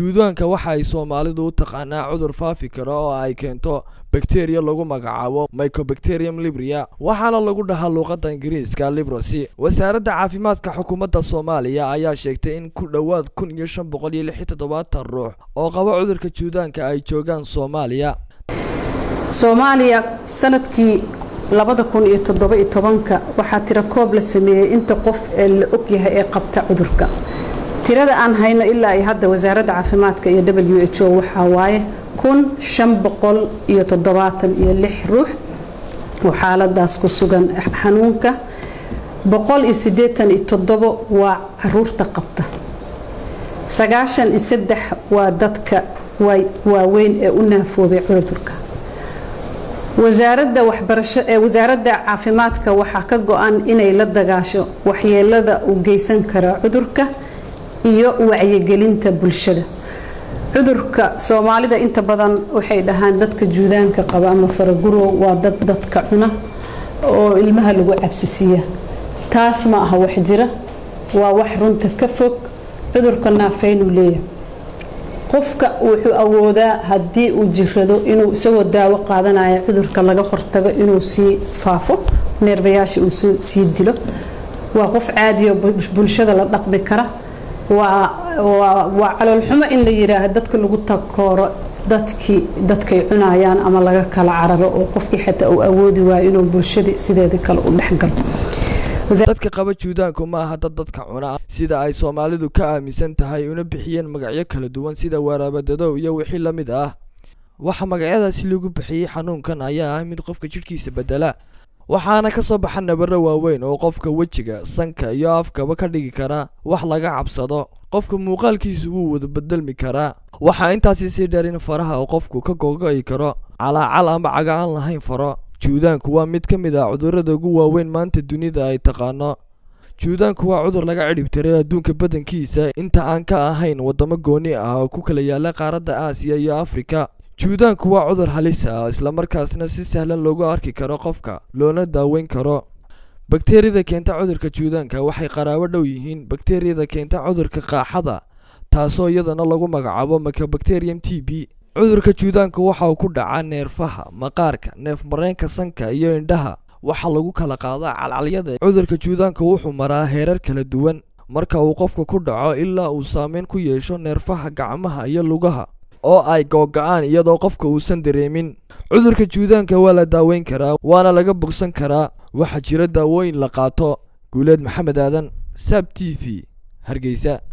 juudaanka waxa ay soomaalidu u taqaanaa cudur faafi kara oo ay keento bakteriya lagu magacaabo mycobacterium libria waxaana lagu dhahaa luuqadda ingiriiska librosi wasaaradda caafimaadka xukuumadda soomaaliya ayaa sheegtay in ku dhowaad kun iyo shan boqol iyo lix iyo toddobaatan ruux oo qaba cudurka juudaanka ay joogaan soomaaliya soomaaliya sanadkii labada kun iyo toddoba iyo tobanka waxaa tiro koob la sameeyey inta qof ee la ogyahay ee qabta cudurka tirada aan hayno ilaa ay hadda wasaaradda caafimaadka iyo w h o waxaa waaye kun shan boqol iyo toddobaatan iyo lix ruux oo xaaladaas ku sugan xanuunka boqol iyo siddeetan iyo toddobo waa caruurta qabta sagaashan iyo saddex waa dadka waaweyn ee u naafoobay cudurka wasaaradda waxbarasho ee wasaaradda caafimaadka waxaa ka go-an inay la dagaasho waxyeelada uu geysan kara cudurka iyo wacyigelinta bulshada cudurka soomaalida inta badan waxay dhahaan dadka juudaanka qaba ama faragurow waa dad dadka cuna oo ilmaha lagu cabsisiiya taas ma aha wax jira waa wax runta ka fog cudurka naafeynuu leeyahay qofka wuxuu awoodaa haddii uu jirado inuu isagoo daawo qaadanaya cudurka laga hortago inuu sii faafo neerbayaasha uu sii dilo waa qof caadiyo bulshada la dhaqmi kara waa caloolxumo in la yiraahdo dadka lagu takooro dadkii dadkay cunayaan ama laga kala cararo oo qofkii xataa uu awoodi waayo inuu bulshadii sideeda kale u dhexgalo dadka qaba juudaanku ma aha dad dadka cuna sida ay soomaalidu ka aaminsan tahay una bixiyeen magacyo kala duwan sida waraabadadow iyo wixii la mid ah waxa magacyadaasi lagu bixiyey xanuunkan ayaa ah mid qofka jidhkiisa bedela waxaana ka soo baxa nabaro waaweyn oo qofka wejiga sanka iyo afkaba ka dhigi kara wax laga cabsado qofka muuqaalkiisu wuu wada bedelmi karaa waxaa intaasi sii dheer in faraha oo qofku ka gogo'i karo calaacal ama caga aan lahayn faro juudaanku waa mid ka mid ah cudurrada ugu waaweyn maanta dunida ay taqaano juudaanku waa cudur laga cidhib tiray adduunka badankiisa inta aan ka ahayn waddamo gooni ah oo ku kala yaala qaaradda aasiya iyo afrika juudaanku waa cudur halis ah islamarkaasna si sahlan loogu arki karo qofka loona daaweyn karo bakteriyada keenta cudurka juudaanka waxay qaraabo dhow yihiin bakteriyada keenta cudurka qaaxada taasoo iyadana lagu magacaabo mycobacterium t b cudurka juudaanku waxa uu ku dhacaa neerfaha maqaarka neef mareenka sanka iyo indhaha waxaa lagu kala qaadaa calcalyada cudurka juudaanka wuxuu maraa heerar kala duwan marka uu qofka ku dhaco ilaa uu saameyn ku yeesho neerfaha gacmaha iyo lugaha oo ay googa-aan iyadoo qofka uusan dareemin cudurka juudaanka waa la daaweyn karaa waana laga bogsan karaa waxaa jira daawooyin la qaato guuleed maxamed aadan sab t v hargeysa